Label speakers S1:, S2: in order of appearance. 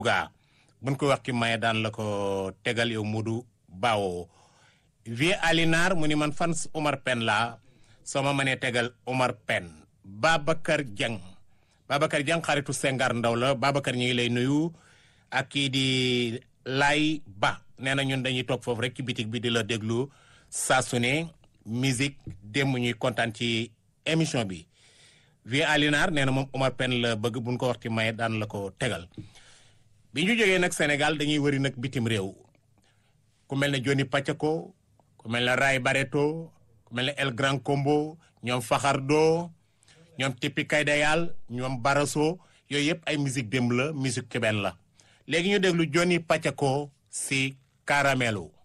S1: gaa buñ ko wax ki maye daan la ko tegal yow Modou Bawo vie Alinar mu ni man fan Omar Pène laa soo ma mënee tegal Omar Pène Babacar Dieng Babacar Dieng xaritu Sengar Ndaw la Babacar ñu ngi lay nuyu ak kii di Lay Ba nee na ñun dañuy toog foofu rek ci bitig bi di la déglu saa su ne musique démb ñuy kontaan ci émission bi vie Alinar nee na moom Omar Pène la bëgg buñ ko wax ci maye daan la ko tegal bi ñu jógee nag Sénégal dañuy wëri nag bitim réew ku mel ne Johnny Pacheco ku mel ne Ray Barreto ku mel ne El Grand Combo ñoom Faxardo ñoom Tipi Kaydayal ñoom Baraso yooyu yëpp ay musique démb la musique cubaine la léegi ñu déglu Johnny Pacheco si Caramelo